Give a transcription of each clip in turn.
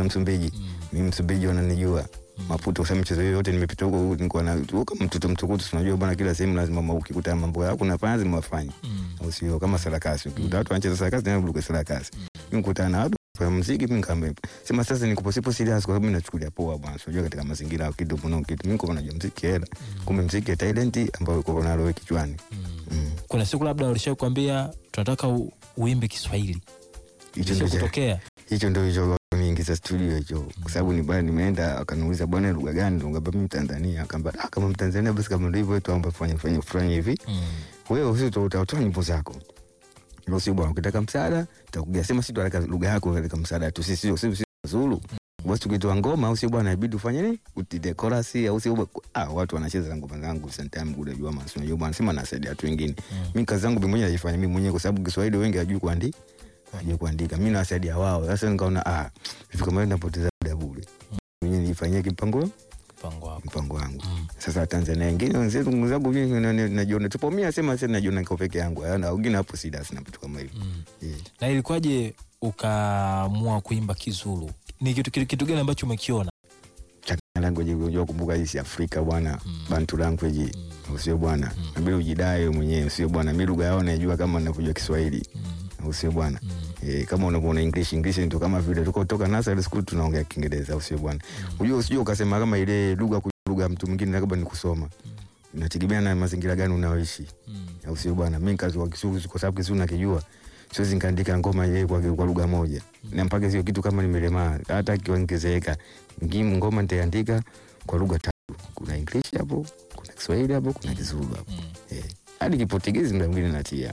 Msumbiji. Mimi Msumbiji wananijua. Maputo kwa sababu michezo hiyo yote nimepita huko nilikuwa na kama mtoto mtukutu tunajua bwana kila sehemu lazima ma- ukikuta mambo yako unafanya lazima ufanye. Au sio kama sarakasi. Ukikuta watu wanacheza sarakasi na buruka sarakasi. Mimi nikutana na watu kwa muziki mimi nikamwambia sema sasa niko sipo serious kwa sababu mimi nachukulia poa bwana. Unajua katika mazingira ya kitu kuna kitu mimi niko najua muziki hela. Kumbe muziki ya talent ambayo uko nalo wewe kichwani. Mm. kuna siku labda walishawahi kuambia tunataka u, uimbe Kiswahili Hicho Ilisha ndio kutokea hicho ndio hicho niingiza studio hicho kwa sababu ni bwana nimeenda akaniuliza bwana lugha gani ngamba mimi Tanzania akamba ah kama Mtanzania basi kama ndio hivyo tuomba fanye fanye fanye hivi wewe usio utatoa nyimbo zako ndio sio bwana ukitaka msaada tutakugia sema sisi tunataka lugha yako katika msaada tu sisi sio sisi Zulu basi tukitoa ngoma au sio bwana inabidi ufanye nini utide chorus au sio ah watu wanacheza na ngoma zangu sometime good jua maana unajua bwana sema nasaidia watu wengine mimi kazi zangu mimi mwenyewe naifanya mimi mwenyewe kwa sababu Kiswahili wengi hajui kuandika hajui kuandika mimi nawasaidia wao sasa nikaona ah vitu kama hivi napoteza muda bure mwenyewe nifanyie kipango mpango wako mpango wangu sasa Tanzania wengine wenzetu ndugu zangu mimi na- na- najiona tupo mimi nasema sasa najiona niko peke yangu na wengine hapo sida sina vitu kama hivyo yeah. na ilikuwaje ukaamua kuimba Kizulu ni kitu, kitu, kitu gani ambacho umekiona Chakana language unajua kumbuka hii si Afrika bwana bantu language usio bwana nabidi ujidai wewe mwenyewe usio bwana mimi lugha yao najua kama ninavyojua Kiswahili usio bwana eh, kama unavyoona English English ndio kama vile tuko toka nursery school tunaongea Kiingereza usio bwana unajua usije ukasema kama ile lugha ku- lugha ya mtu mwingine labda ni kusoma inategemea na mazingira gani unaoishi au sio bwana mimi kazi wa Kizulu kwa sababu Kizulu nakijua siwezi nikaandika ngoma ile kwa, kwa lugha moja na mpaka sio kitu kama nimelemaa hata kiwangezeeka ngimu ngoma nitaandika kwa lugha tatu kuna English hapo kuna Kiswahili hapo kuna Kizulu hapo eh hadi Kiportugizi ndio mwingine natia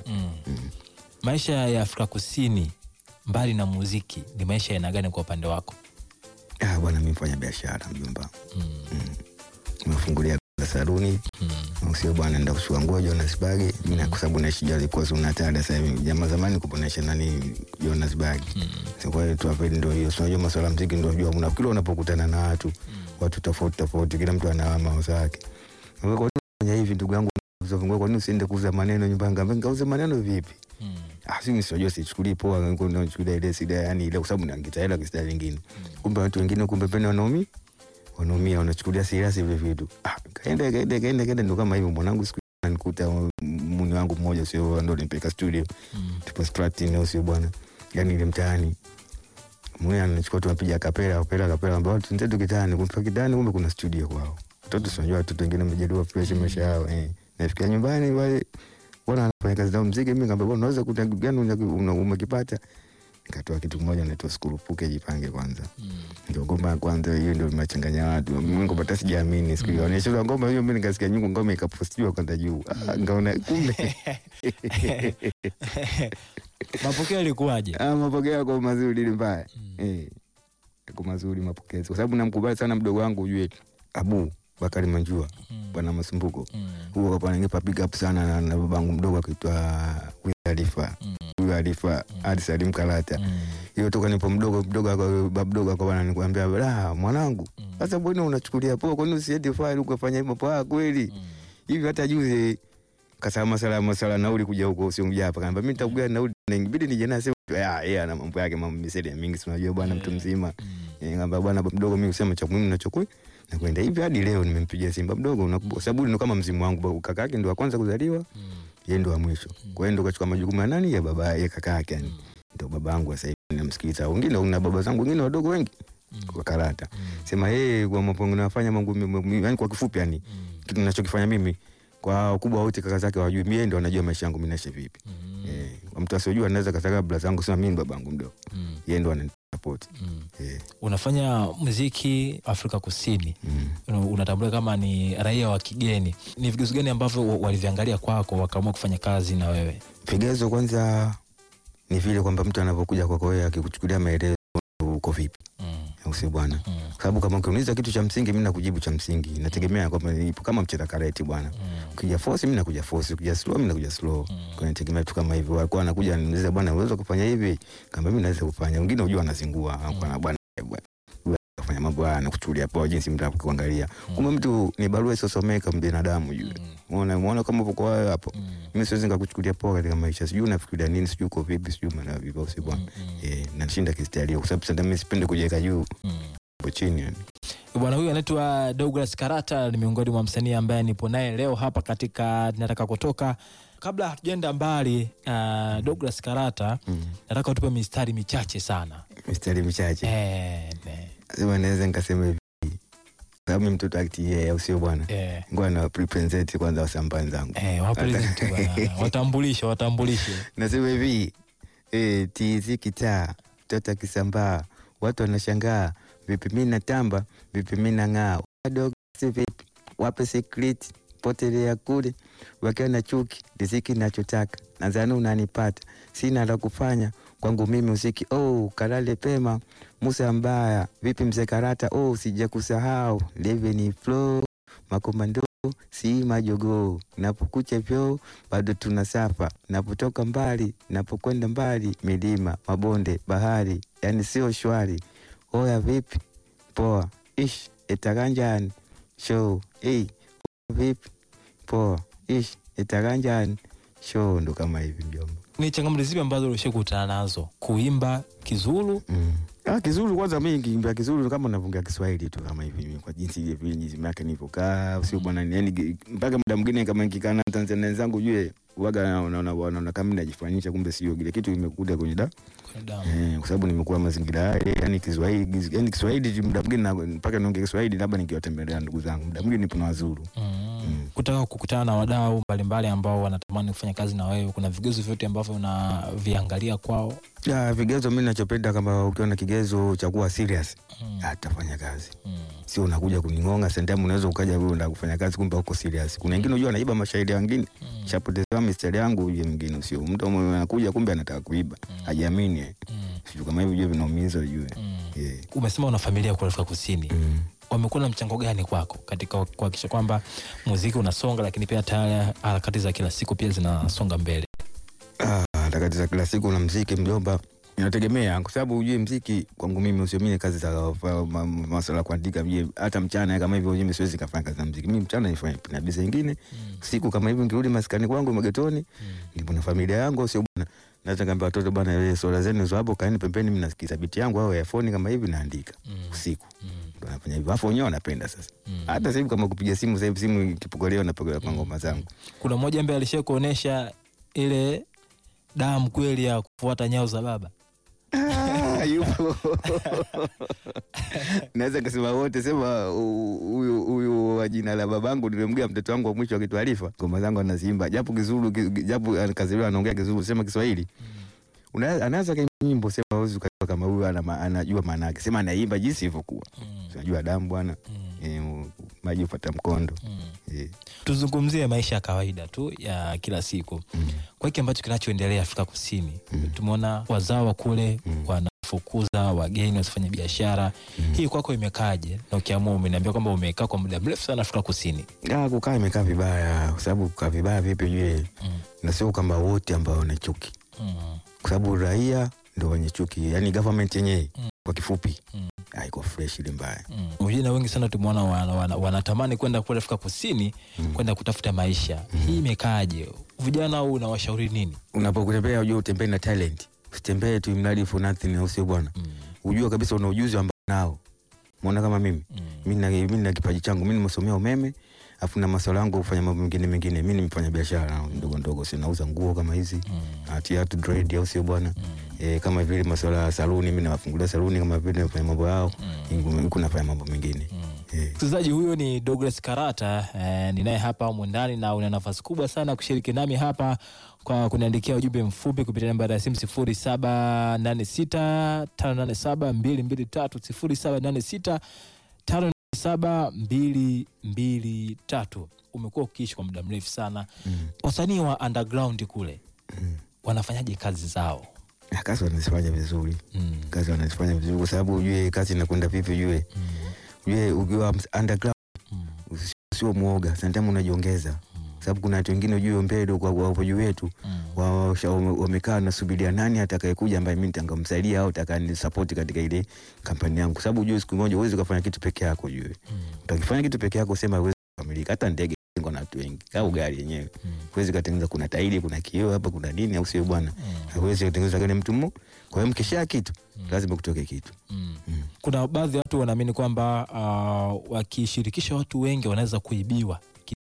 maisha ya Afrika Kusini mbali na muziki ni maisha ya aina gani kwa upande wako ah bwana mimi mfanya biashara mjomba mm. nimefungulia saluni mm. sio bwana nenda kushua nguo Johannesburg mimi na kwa sababu naishi jali kwa Zulu Natal sasa hivi jamaa zamani kuponesha nani Johannesburg mm. kwa hiyo tu hapo ndio hiyo sio unajua masuala ya muziki ndio unajua una kila unapokutana na watu watu tofauti tofauti kila mtu ana mawazo yake kwa hiyo fanya hivi ndugu yangu uzafungua kwa nini usiende kuuza maneno nyumbani ngamba ngauze maneno vipi ah si mimi sijui sichukulii poa niko nachukulia ile sida yani ile kwa sababu naangita hela kwa sida lingine kumbe watu wengine kumbe pene wanaumi wanaumia wanachukulia serious vile vitu ah kaenda kaenda kaenda kaenda ndo kama hivyo mwanangu siku nikuta muni wangu mmoja sio ndo nimpeka studio tupo Stratini sio bwana yani ile mtaani mwe anachukua tunapiga kapela kapela kapela ambao watu nzetu kitani kumpa kitani kumbe kuna studio kwao watoto tunajua watoto wengine wamejaliwa fresh maisha yao eh nafikia nyumbani wale bwana anafanya kazi zao mziki mimi ngamba bwana unaweza kuta kitu gani una- una- umekipata nikatoa kitu kimoja naitwa skurupuke jipange kwanza ndio ngoma ya kwanza hiyo ndio imechanganya watu mimi ngoma hata sijaamini siku hiyo onyesha ngoma hiyo mimi nikasikia nyungu ngoma ikapostiwa kwanza juu ah, ngaona kumbe mapokeo yalikuwaje ah, mapokeo yako mazuri ili mbaya eh yako mazuri mapokezi kwa sababu namkubali sana mdogo wangu ujue Abu Bakari Manjua bwana Masumbuko huo kwa bwana ningepa big up sana na, na babangu mdogo akiitwa Will Alifa huyo Alifa hadi Salim Kalata hiyo toka nipo mdogo mdogo ako baba mdogo ako bwana nikwambia la mwanangu sasa mbona unachukulia poa kwani usiende file ukafanya hivyo poa kweli hivi hata juzi kasema masala masala nauli kuja huko sio mja hapa kaniambia mimi nitakugia nauli na ingebidi nije na sema ya yeye ana mambo yake mambo miseli ya mingi si unajua bwana mtu mzima Eh, ngamba bwana baba mdogo mimi kusema cha muhimu nachokui na kwenda hivi hadi leo nimempigia Simba mdogo unakumbuka sababu ndo kama mzimu wangu baba kaka yake ndo wa kwanza kuzaliwa yeye ndo wa mwisho kwa hiyo ndo kachukua majukumu ya nani ya baba ya kaka yake yani ndo babangu sasa hivi namsikiliza wengine una baba zangu wengine wadogo wengi kwa karata sema yeye kwa mapongo nafanya mambo yani kwa kifupi yani kitu ninachokifanya mimi kwa wakubwa wote kaka zake wajui mimi ndo anajua maisha yangu mimi naishi vipi eh kwa mtu asiyojua anaweza kasaka bla zangu sema mimi babangu mdogo yeye ndo ananisupport eh unafanya muziki Afrika Kusini Una- unatambulika kama ni raia wa kigeni ni vigezo gani ambavyo wa- waliviangalia kwako wakaamua kufanya kazi na wewe vigezo kwanza ni vile kwamba mtu anapokuja kwako wewe akikuchukulia maelezo uko vipi au sio bwana kwa sababu kama ukiuliza kitu cha msingi mimi nakujibu cha msingi nategemea kwamba ipo kama mcheza karate bwana ukija force mimi nakuja force ukija slow mimi nakuja slow kwa nategemea vitu kama hivyo walikuwa anakuja ananiuliza bwana unaweza kufanya hivi kama mimi naweza kufanya wengine unajua anazingua au bwana bwana bwana, kufanya mambo bwana kuchukulia poa jinsi mtu anakuangalia kumbe mtu ni barua isosomeka mbinadamu yule umeona umeona kama uko wewe hapo mimi siwezi nikakuchukulia poa katika maisha sijui unafikiria nini sijui uko vipi sijui maana vipi au si bwana eh nashinda kistaria kwa sababu sasa mimi sipendi kujiweka juu hapo chini yani Bwana huyu anaitwa Douglas Karata, ni miongoni mwa msanii ambaye nipo naye leo hapa katika nataka kutoka. Kabla hatujaenda mbali, uh, Douglas Karata, nataka utupe mistari michache sana mistari michache eh, ne, sema naweza nikasema hivi sababu mimi mtoto aktie au sio bwana eh, ngoja na represent kwanza wasamba wenzangu eh, wapresent bwana, watambulishe watambulishe nasema hivi eh, tizi kitaa mtoto akisambaa watu wanashangaa vipi mi natamba vipi mi nang'aa wadogo si vipi wape secret potelea kule wakiwa na chuki riziki nachotaka nadhani unanipata sina la kufanya kwangu mimi usiki oh, kalale pema musa mbaya vipi mzee karata oh, sija kusahau live ni flow makomando si majogoo napokucha vyo bado tuna safa napotoka mbali napokwenda mbali milima mabonde bahari yani sio shwari oya vipi poa ish etakanjani show hey, vipi poa ish etakanjani show ndo kama hivi mjomba ni changamoto zipi ambazo ulishakutana nazo kuimba Kizulu? Mm. Ah, Kizulu kwanza mimi nikiimbia Kizulu kama unavyoongea Kiswahili tu kama hivi mimi kwa jinsi ile vile jinsi yake nilivyokaa sio bwana yani mpaka muda mwingine kama nikikaa na Tanzania wenzangu jue waga naona naona kama mimi najifanyisha kumbe sio kile kitu kimekuja kwenye da Kwenye damu. eh, kwa sababu nimekuwa mazingira yale yani Kiswahili yani Kiswahili muda mwingine na- mpaka niongee Kiswahili labda nikiwatembelea ndugu zangu muda mwingine nipo na Wazulu Mm. Kutaka kukutana na wadau mbalimbali ambao wanatamani kufanya kazi na wewe, kuna vigezo vyote ambavyo unaviangalia kwao? ya vigezo mimi ninachopenda kama ukiwa na kigezo cha kuwa serious Mm. atafanya kazi Mm. sio unakuja kuning'onga sentemu unaweza ukaja wewe unataka kufanya kazi kumbe uko serious kuna wengine unajua anaiba mashahidi ya wengine Mm. shapotezewa mistari yangu uje mwingine sio mtu mwenye anakuja kumbe anataka kuiba hajiamini eh. Mm. sijui kama hivi ujue vinaumiza ujue Mm. yeah. Umesema una familia kule Afrika Kusini, mm. wamekuwa na mchango gani kwako katika kuhakikisha kwamba muziki unasonga, lakini pia tayari harakati za kila siku pia zinasonga mbele? ah, harakati za kila siku na mziki mjomba inategemea kwa sababu ujue mziki kwangu mimi usiamini kazi za fa- ma- masuala ya kuandika mjue hata mchana kama hivyo mimi siwezi kafanya kazi za mziki mimi mchana nifanye na biza ingine siku kama hivyo nikirudi maskani kwangu magetoni nipo na familia yangu sio bwana naweza kaambia watoto bwana wewe swala zenu hizo hapo kaeni pembeni mimi nasikiza biti yangu au earphone kama hivi naandika usiku ndo nafanya hivyo afu wenyewe wanapenda sasa hata sasa hivi kama kupiga simu sasa hivi simu ikipokolewa napiga kwa ngoma zangu Kuna mmoja ambaye alishai kuonyesha ile damu kweli ya kufuata nyao za baba? Ah, yupo naweza kasema wote sema hu- huyu huyu wa jina la babangu nilimgea mtoto wangu wa mwisho akiitwa Alifa ngoma zangu anaziimba japo Kizulu ki- japo kaziliwa anaongea Kizulu sema Kiswahili Una- anaweza kaimba nyimbo sema huwezi ukajua kama huyu ana ma- anajua maana yake sema anaimba jinsi ilivyokuwa unajua damu bwana eh, u- maji upata mkondo eh. Tuzungumzie maisha ya kawaida tu ya kila siku kwa hiki ambacho kinachoendelea Afrika Kusini. Tumeona wazawa kule wanafukuza wageni wasifanye biashara. Hii kwako imekaje? Na ukiamua, umeniambia kwamba umekaa kwa muda mrefu sana Afrika Kusini. Ah, kukaa imekaa vibaya kwa sababu kukaa vibaya vipi jue na sio kwamba wote ambao wana chuki Mm. kwa sababu raia ndo wenye chuki yani government yenyewe Mm. kwa kifupi Mm. haiko fresh ile mbaya Mm. Vijana wengi sana tumeona wana, wana, wanatamani kwenda kule Afrika Kusini kwenda kutafuta maisha. Hii imekaaje? Vijana au unawashauri nini? unapokutembea ujue utembee na talent usitembee tu mradi for nothing au sio bwana Mm. ujue kabisa una ujuzi ambao nao mwona kama mimi Mm. mi na mi na kipaji changu mi nimesomea umeme afu na maswala yangu kufanya mambo mengine mengine mi nimefanya biashara ndogo ndogo sinauza nguo kama hizi Mm. tiatu dread au sio bwana e, kama vile maswala ya saluni mi nawafungulia saluni kama vile nafanya mambo yao huku nafanya mambo mengine Eh. Msikilizaji, huyo ni Douglas Karata eh, ninaye hapa humu ndani na una nafasi kubwa sana kushiriki nami hapa kwa kuniandikia ujumbe mfupi kupitia namba ya simu sifuri saba nane sita tano nane saba mbili mbili tatu sifuri saba nane sita tano nane saba mbili mbili tatu. Umekuwa ukiishi kwa muda mrefu sana. Wasanii wa underground kule wanafanyaje kazi zao? Ah, kazi wanazifanya vizuri Mm. kazi wanazifanya vizuri kwa sababu ujue kazi inakwenda vipi ujue ujue ukiwa ms- underground Mm. usi- sio mwoga santamu unajiongeza sababu kuna watu wengine ujue mbele kwa wapo juu yetu Mm. wa- washa- wame- wamekaa nasubiria nani atakayekuja ambaye mimi nitamsaidia au atakanisapoti katika ile kampani yangu, sababu ujue siku moja huwezi ukafanya kitu peke yako. Ujue Mm. utakifanya kitu peke yako, sema huwezi kukamilika. Hata ndege iko na watu wengi au gari yenyewe Mm. huwezi katengeneza, kuna tairi, kuna kioo hapa, kuna nini, au sio bwana? Mm. Huwezi kutengeneza gari mtu mmoja. Kwa hiyo mkishaa kitu lazima kutoke kitu. Mm. Mm. Kuna baadhi ya watu wanaamini kwamba uh, wakishirikisha watu wengi wanaweza kuibiwa.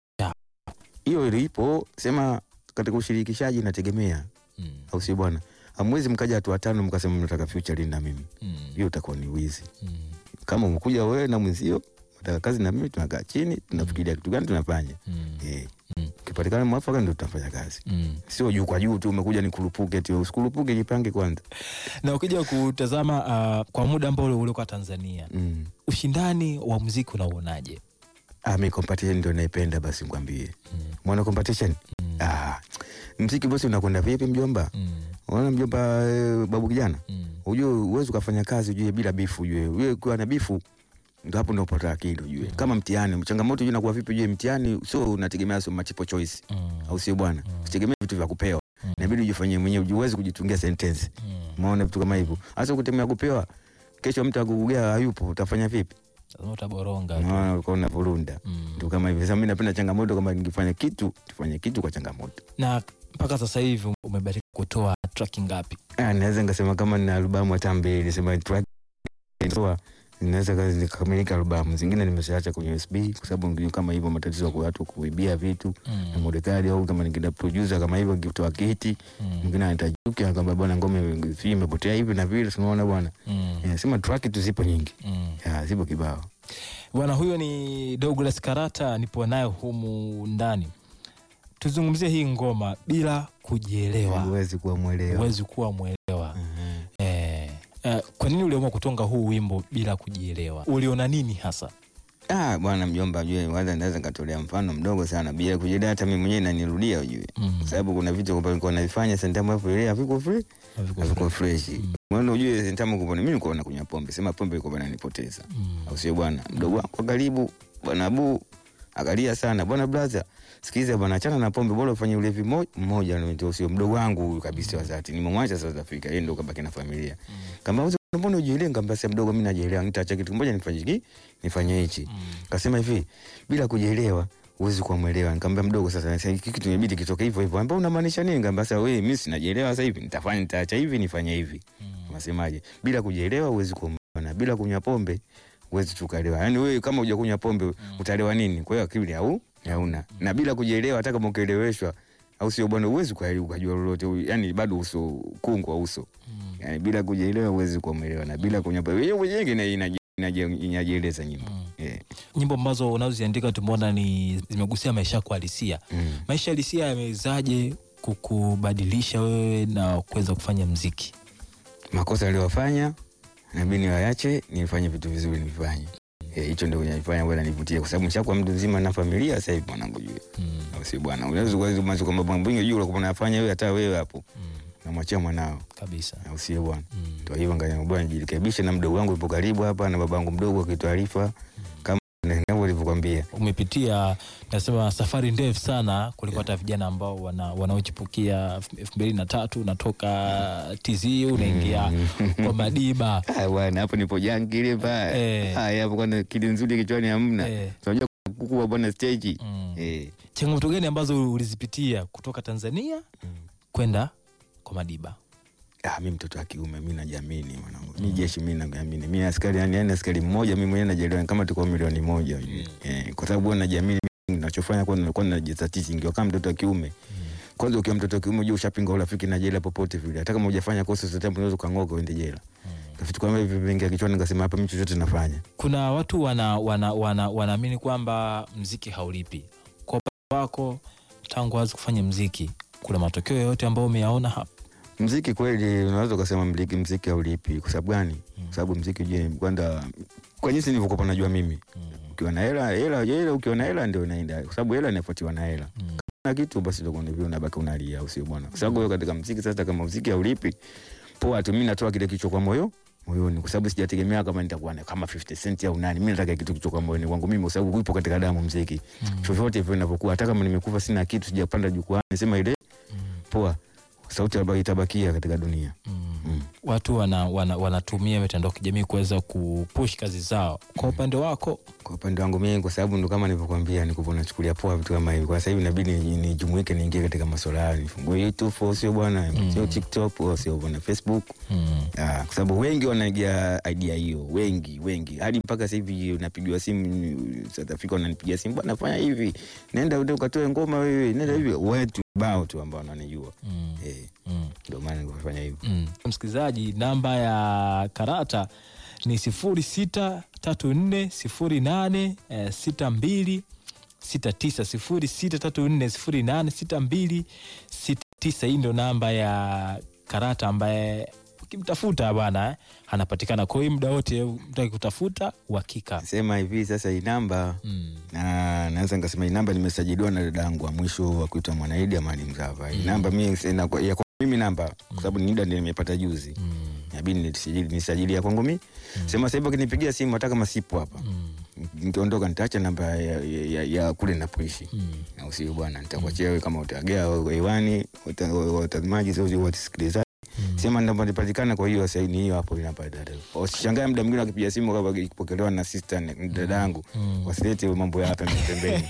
Hiyo ilipo sema katika ushirikishaji inategemea, Mm. au sio bwana? Hamwezi mkaja watu watano mkasema mnataka future na mimi, Mm. hiyo utakuwa ni wizi. Mm. kama umekuja wewe na mwenzio nataka kazi na mimi, tunakaa chini tunafikiria kitu gani tunafanya. Mm. Eh, Mm. kipatikana mwafaka ndio tutafanya kazi, Mm. sio juu kwa juu tu umekuja nikurupuke tu. Usikurupuke, jipange kwanza. Na ukija kutazama uh, kwa muda ambao uliokuwa Tanzania, Mm. ushindani wa muziki unauonaje? Ah, mi competition ndio naipenda, basi nikwambie, Mm. mwana competition. Mm. Ah, mziki bosi unakwenda vipi mjomba? Mm. Unaona mjomba, eh, babu kijana, Mm. ujue uwezi ukafanya kazi ujue bila bifu, ujue ujue ukiwa na bifu ndo hapo ndo upata akili ujue. Kama mtihani, changamoto ujue inakuwa vipi? Ujue mtihani sio unategemea sio multiple choice Mm. au sio bwana? Usitegemee vitu vya kupewa, Mm. inabidi ujifanyie mwenyewe, uwezi kujitungia sentence. Mm. Umeona vitu kama hivyo, hasa kutemea kupewa, kesho mtu akugugea hayupo, utafanya vipi? Lazima utaboronga tu. Unaona uko na vurunda Mm. ndio kama hivyo. Sasa mimi napenda changamoto, kama nikifanya kitu tufanye kitu kwa changamoto. Na mpaka sasa hivi umebariki kutoa track ngapi? Ah, naweza nikasema kama nina albamu hata mbili, sema track toa naweza kazi nikamilika albamu zingine nimeshaacha kwenye USB kwa sababu ndio kama hivyo matatizo kwa watu kuibia vitu na Mm. modekali au kama ningeenda producer kama hivyo nikitoa kiti Mm. mwingine anatajuki anakwambia bwana ngome hii imepotea hivi na vile tunaona bwana Mm. Eh, sema track tu zipo nyingi Mm. Ya, zipo kibao Bwana huyo ni Douglas Karata, nipo naye humu ndani. Tuzungumzie hii ngoma bila kujielewa, huwezi kuwa mwelewa huwezi kuwa mwelewa. Mhm. Eh, eh, kwa nini uliamua kutonga huu wimbo bila kujielewa? Uliona nini hasa? Ah, bwana mjomba, ujue kwanza naweza nikatolea mfano mdogo sana bila kujidai, hata mimi mwenyewe nanirudia ujue, Mm. kwa sababu kuna vitu kwa nilikuwa navifanya sentamu hapo ile haviko free haviko fresh. Maana ujue sentamu kwa mimi nilikuwa nakunywa pombe, sema pombe ilikuwa inanipoteza, Mm. au sio bwana? Mdogo wangu wa karibu bwana Abu akalia sana, bwana brother, sikiza bwana, achana na pombe, bora ufanye ulevi mo- mmoja. Ndio sio mdogo wangu huyu kabisa wa dhati, nimemwacha South Africa, yeye ndio kabaki na familia. Kama uzo mbona ujielewe? Nikamwambia sasa, mdogo, mimi najielewa, nitaacha kitu kimoja nifanye hiki nifanye hichi Mm. Kasema hivi bila kujielewa huwezi kuwa mwelewa. Nikamwambia mdogo, sasa sasa hiki kitu imebidi kitoke hivyo hivyo. Ambao unamaanisha nini? Nikamwambia sasa, wewe mimi sinajielewa sasa hivi, nitafanya nitaacha hivi nifanye hivi. Mm. Unasemaje? Bila kujielewa huwezi kuwa mwelewa, bila kunywa pombe huwezi tukaelewa. Yaani wewe kama hujakunywa pombe utaelewa nini? Kwa hiyo akili hau hauna. Na bila kujielewa hata kama ukieleweshwa au sio bwana, huwezi ukaelewa ukajua lolote. Yaani bado uso kungu wa uso. Mm. Yaani bila kujielewa huwezi kuwa mwelewa na bila kunywa pombe. Hiyo mwenyewe inaji- inaji- inajieleza nyimbo. Mm. Eh. Nyimbo ambazo unazoziandika tumeona ni zimegusia maisha yako halisia. Mm. Maisha halisia yamewezaje kukubadilisha wewe na kuweza kufanya mziki? makosa aliyofanya nabidi niwayache, nifanye vitu vizuri nifanye. Eh, hicho ndio kinanifanya bwana nivutie, kwa sababu nishakuwa mtu mzima na familia sasa hivi mwanangu, jue Mm. au si bwana? Unaweza kuweza macho kwamba mambo mengi juu unakuwa unafanya wewe, hata wewe hapo Mm. namwachia mwanao, Kabisa. au si bwana? Mm. Ndio hivyo, ngani bwana, nijirekebishe na mdogo wangu yupo karibu hapa na babangu mdogo akitaarifa kama navyo ulivyokwambia. Umepitia nasema safari ndefu sana kuliko hata vijana ambao wana, wanaochipukia elfu mbili na tatu unatoka TZ unaingia kwa Madiba. Ah bwana, hapo nipo jangili pa Eh. haya hapo, kwana kili nzuri kichwani hamna. Eh. Unajua kukua bwana stage Mm. eh Changamoto gani ambazo ulizipitia kutoka Tanzania kwenda kwa Madiba? Ah, mi mtoto wa kiume mi najiamini mwanangu, mi jeshi mi najiamini, mi askari yani, yani askari mmoja mi mwenyewe najielewa kama tuko milioni moja ujue. Eh, kwa sababu huwa najiamini mimi ninachofanya kwa nilikuwa najizatiti ngiwa kama mtoto wa kiume. Kwanza ukiwa mtoto wa kiume unajua ushapinga urafiki na jela popote vile, hata kama hujafanya kosa zote unaweza ukang'oka uende jela. Vitu kama hivi vingia kichwani, nikasema hapa mimi chochote nafanya. Kuna watu wana wana wana wanaamini kwamba mziki haulipi. Kwa upande wako, tangu wazi kufanya mziki, kuna matokeo yoyote ambayo umeyaona hapa? Mziki kweli unaweza ukasema mziki mziki haulipi. Kwa sababu gani? Kwa sababu mziki je, kwanza kwa jinsi nilivyokuwa najua mimi ukiwa na hela hela hela, ukiwa na hela ndio unaenda, kwa sababu hela inafuatiwa na hela. Mm. na kitu basi ndio ndivyo unabaki unalia, au sio bwana? Kwa sababu wewe katika mziki sasa, kama mziki haulipi, poa tu, mimi natoa kile kicho kwa moyo moyoni kwa sababu sijategemea kama nitakuwa na- kama 50 cent au nani. Mimi nataka kitu kutoka moyoni kwangu mimi, kwa sababu upo katika damu mziki Mm. vyovyote hivyo inavyokuwa, hata kama nimekufa sina kitu, sijapanda jukwani, sema ile poa, sauti ambayo itabakia katika dunia Mm. mm. Watu wana, wana, wanatumia mitandao ya kijamii kuweza kupush kazi zao. Kwa upande wako Kwa upande wangu mimi, kwa sababu ndo kama nilivyokuambia, nikupo nachukulia poa vitu kama hivi. Kwa sasa hivi inabidi ni- nijumuike, niingie katika masuala hayo, nifungue YouTube au sio bwana, sio TikTok au sio bwana Facebook mm. Ah, kwa sababu wengi wanaigia idea hiyo, wengi wengi, hadi mpaka sasa hivi unapigiwa simu South Africa, wananipigia simu bwana, fanya hivi, nenda uende ukatoe ngoma wewe, nenda hivi, wetu bao tu ambao wananijua Mm. eh, Mm. ndio maana nikafanya hivyo. Mm. Msikilizaji, namba ya Karata ni sifuri sita tatu nne sifuri nane eh, sita mbili sita tisa sifuri sita tatu nne sifuri nane sita mbili sita tisa. Hii ndio namba ya Karata ambaye ukimtafuta bwana eh, anapatikana. Kwa hiyo muda wote mtaki kutafuta uhakika. Sema hivi sasa, hii namba Mm. na naweza nikasema hii namba nimesajiliwa na dada yangu wa mwisho wa kuitwa Mwanaidi Amani Mzava. Hii namba mimi sina kwa ya kwa mimi namba kwa sababu ni nida ndio nimepata juzi. Mm. Inabidi nisajili nisajili ya kwangu mimi. Sema sasa hivi akinipigia simu hata kama sipo hapa. Mm. Nikiondoka nitaacha namba ya, ya, ya, ya kule ninapoishi. Mm. Na usio bwana nitakuachia wewe kama utagea hewani wata- watazamaji sio watasikilizaji. Sema namba nipatikana kwa hiyo sasa ni hiyo hapo inapata. Usishangae muda mwingine akipiga simu kama ikipokelewa na sister ni dada yangu. Mm. Wasilete mambo ya hapa pembeni.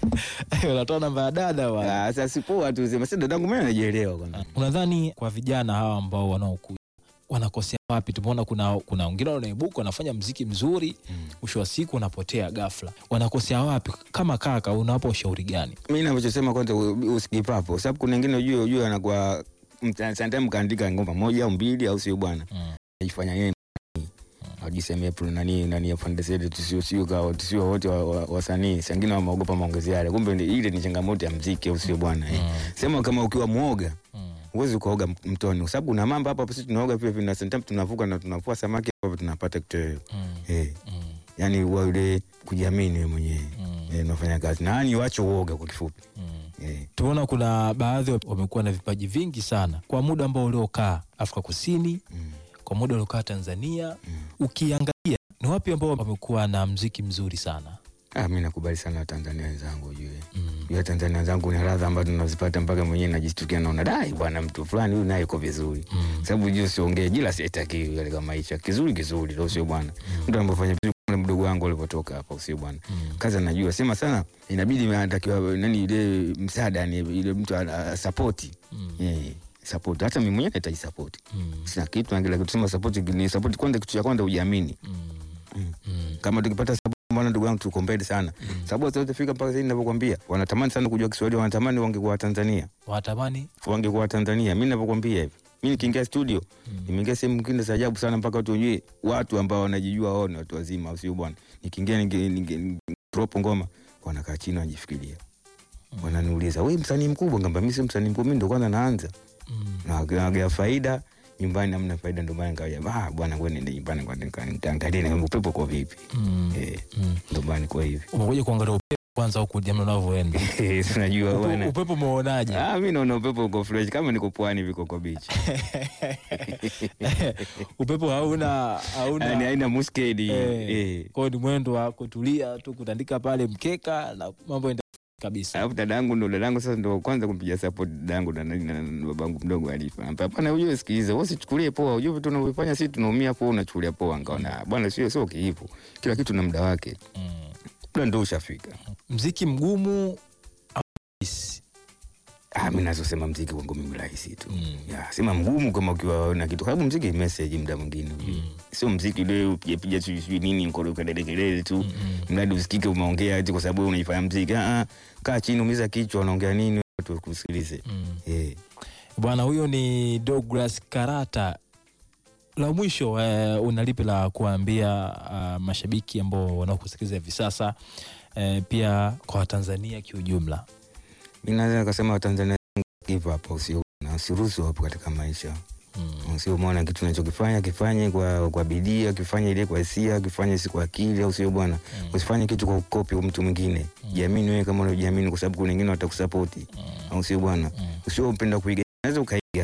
Unatoa namba ya dada wa Ah, Sasa sipoa tu sema si dadangu mimi anajielewa kwanza. Unadhani kwa vijana hawa ambao wanaokuja wanakosea wapi? Tumeona kuna kuna wengine wanaibuka wanafanya mziki mzuri, mwisho wa siku unapotea ghafla. Wanakosea wapi? Kama kaka, unawapa ushauri gani? Mimi ninachosema kwanza u- usigive up kwa sababu kuna wengine ujue ujue anakuwa sometimes kaandika ngoma moja au mbili au sio bwana. Mm. Ajifanya yeye ajisemea pro nani nani afande zetu tusio sio kwa tusio wote wa- wa- wasanii. Sangine wameogopa maongezi yale. Kumbe ni- ile ni changamoto ya mziki au sio bwana. eh. Sema kama ukiwa muoga Mm. huwezi ukaoga mtoni kwa sababu kuna mambo hapa hapa sisi tunaoga pia vina sometimes tunavuka na tunavua samaki hapo tunapata kitoweo. Mm. Eh. Mm. Yaani uwe ile kujiamini wewe mwenyewe. Mm. Eh, unafanya kazi. Na yani wache uoga kwa kifupi. Mm. Eh. Tumeona kuna baadhi wa- wamekuwa na vipaji vingi sana kwa muda ambao uliokaa Afrika Kusini, Mm. kwa muda uliokaa Tanzania. Ukiangalia ni wapi ambao wamekuwa na mziki mzuri sana? Ah, mi nakubali sana Watanzania wenzangu ujue. Mm. Ujue Tanzania wenzangu ni radha ambazo tunazipata mpaka mwenyewe najistukia naona dai bwana mtu fulani huyu naye yuko vizuri. Mm. Sababu ujue siongee jila sitaki katika maisha. Kizuri kizuri ndio sio bwana. Mtu anapofanya vizuri kama mdogo wangu alipotoka hapa sio bwana. Mm. Kazi anajua sema sana inabidi anatakiwa nani ile msaada ni ile mtu ana support. Mm. Eh, support. Hata mimi mwenyewe nahitaji support. Mm. Sina kitu na kila kitu sema support ni support kwanza kitu cha kwanza ujiamini. Mm. Mm. Mm. kama tukipata sababu bwana ndugu yangu tuko mbele sana sababu zitafika mpaka sasa ninavyokuambia wanatamani sana kujua Kiswahili wanatamani wangekuwa Tanzania Watamani wangekuwa Tanzania mimi ninavyokuambia hivi mimi nikiingia studio nimeingia sehemu nyingine za ajabu sana mpaka watu wenyewe watu ambao wanajijua wao ni watu wazima au sio bwana nikiingia ninge- ninge- ninge- drop ngoma wanakaa chini wanajifikiria wananiuliza wewe msanii mkubwa ngamba mimi si msanii mkubwa mimi ndo kwanza naanza Mm. na nagea faida nyumbani hamna faida ndio maana nikaja ah bwana ngoja niende nyumbani kwa nikaangalia na upepo kwa vipi Mm. eh Mm. ndio maana kwa hivi umekuja kuangalia upepo kwanza huku jambo unavyoenda unajua Upe- bwana upepo umeonaje Ah, mi naona upepo uko fresh kama niko pwani viko kwa beach. upepo hauna Yaani hauna haina muskedi. eh, Eh. kwao ni mwendo wa kutulia tu kutandika pale mkeka na mambo enda kabisa Alafu dadangu ndo dadangu sasa ndo kwanza kumpigia support dadangu na, na, na, na babangu mdogo Alifa. Hapa hapana ujue sikiliza, wewe usichukulie poa. Ujue vitu unavyofanya sisi tunaumia poa unachukulia poa. Nikaona "Ah, bwana sio sio kiipo. Kila kitu na muda wake. mm. Muda ndo ushafika. mziki mgumu au rahisi? Ah, mimi nazosema mziki wangu mimi rahisi tu. Mm. Ya, sema mgumu kama ukiwa na kitu. Sababu mziki ni message muda mwingine. ujue. Sio mziki ule upige piga sijui sijui nini ngoro kelele kelele tu. Mradi usikike umeongea eti kwa sababu wewe unaifanya mziki. Ah, ah, kaa chini umiza kichwa unaongea nini watu wakusikilize. Mm. Eh. bwana huyo ni Douglas Karata la mwisho eh, una lipi la kuambia uh, mashabiki ambao wanaokusikiliza hivi sasa eh, pia kwa watanzania kiujumla Mimi naweza nikasema Watanzania give up usio na usiruhusu hapo katika maisha. mm. Usio muona kitu unachokifanya kifanye kwa kwa bidii, kifanye ile kwa hisia, kifanye si kwa akili au sio bwana. Usifanye kitu kwa kukopi mtu mwingine. Jiamini wewe kama unajiamini kwa sababu kuna wengine watakusupport. Au sio bwana? Usio upenda kuiga. Unaweza ukaiga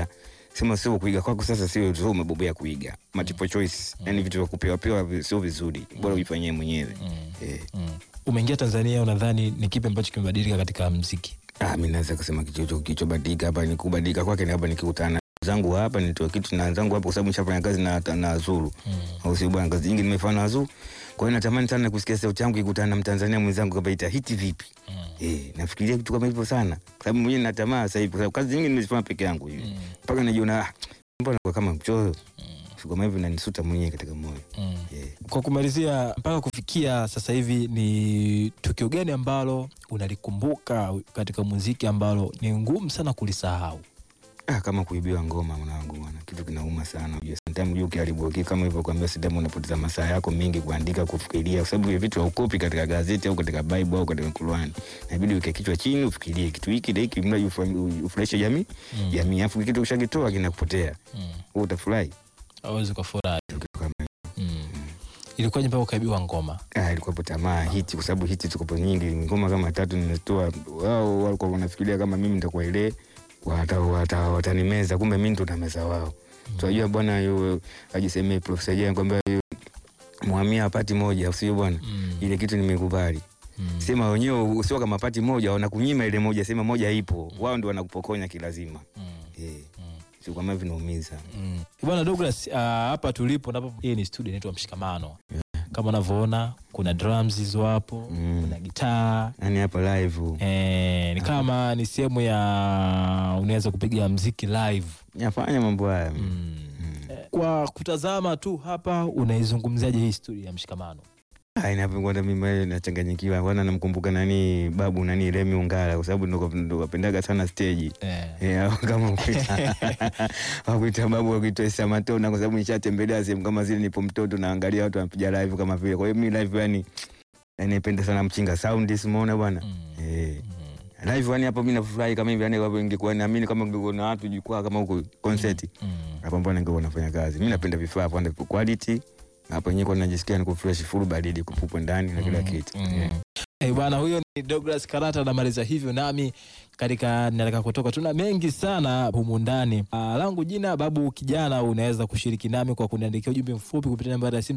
sema sio kuiga kwako sasa, sio sio umebobea kuiga multiple choice, yani vitu vya kupewa pewa vi- sio vizuri, bora ujifanyie mwenyewe eh. Mm. Umeingia Tanzania, unadhani ni kipi ambacho kimebadilika katika mziki? Ah, mi naweza kusema kichocho kilichobadilika hapa ni kubadilika kwake ni hapa nikikutana na zangu hapa nitoe kitu na zangu hapa, kwa sababu nishafanya kazi na, na Azuru au sio bwana, kazi nyingi nimefanya na Azuru. Kwa hiyo natamani sana kusikia sauti yangu ikutana na Mtanzania mwenzangu kama ita hiti vipi. Eh, nafikiria kitu kama hivyo sana, kwa sababu mwenyewe natamani sasa hivi, kwa sababu kazi nyingi nimezifanya peke yangu hivi mpaka najiona ah, mbona kwa kama mchoyo Vitu kama hivyo nanisuta mwenyewe katika moyo Eh. Kwa kumalizia, mpaka kufikia sasa hivi, ni tukio gani ambalo unalikumbuka katika muziki ambalo ni ngumu sana kulisahau? Ah, kama kuibiwa ngoma mwanangu bwana, kitu kinauma sana. Unajua sometimes unajua ukiharibu kitu kama hivyo, kwambia sometimes unapoteza masaa yako mengi kuandika, kufikiria, kwa sababu hivi vitu haukopi katika gazeti au katika Bible au katika Qur'an. Inabidi uweke kichwa chini, ufikirie kitu hiki na hiki, mradi ufa- ufurahishe jamii jamii, afu kitu ukishakitoa kinakupotea, wewe utafurahi. Awezi kufurahi. Kitu kama hivyo. Mm. Ilikuwaje mpaka ukaibiwa ngoma? Ah, ilikuwa hapo tamaa hiti, kwa sababu hiti tuko nyingi, ngoma kama tatu nimetoa. Wao walikuwa wanafikiria kama mimi nitakuwa ile wata, wata, watanimeza, kumbe mimi ndo nameza wao. Tunajua bwana, yu ajisemee Profesa Jane kwamba yu muhamia pati moja, usio bwana, Mm. ile kitu nimekubali. Mm. Sema wenyewe usio kama pati moja, wanakunyima ile moja, sema moja ipo, wao ndio wanakupokonya kilazima. Mm. Eh, sio kama vinaumiza. Mm. Bwana Douglas, uh, hapa tulipo napo, hii ni studio inaitwa Mshikamano. Kama unavyoona kuna drums hizo hapo, Mm. kuna gitaa Yani hapa live eh, ni kama ni sehemu ya unaweza kupiga mziki live nafanya mambo haya mm. Eh, Kwa kutazama tu hapa, unaizungumziaje hii studio ya Mshikamano? Ah, inapokwenda mimi nachanganyikiwa, kwanza namkumbuka nani babu nani Remi Ungala, kwa sababu ndo ndo wapendaga sana stage Eh. Eh, au kama kuita wakuita babu wakuita Isa Matona, kwa sababu nishatembelea sehemu kama zile, nipo mtoto naangalia watu wanapiga live kama vile. Kwa hiyo mimi live yani yani napenda sana mchinga sound, simuona bwana Mm. eh live yani hapo mimi nafurahi kama hivi yani, kwa ingekuwa naamini kama ingekuwa na watu jukwaa kama huko concert Mm. hapo, mbona ningekuwa nafanya kazi. Mimi napenda vifaa hapo ndio quality hapo yenyewe, kwa najisikia niko fresh full baridi kupupwa ndani na kila kitu Mm. Eh. Eh, bwana huyo ni Douglas Karata anamaliza hivyo nami katika nataka kutoka. Tuna mengi sana humu ndani. Ah, langu jina Babu Kijana. Unaweza kushiriki nami kwa kuniandikia ujumbe mfupi kupitia nambari ya simu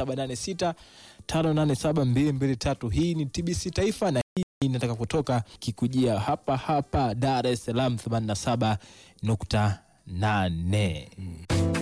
0786 587 Hii ni TBC Taifa na hii nataka kutoka kikujia hapa hapa Dar es Salaam 87.8.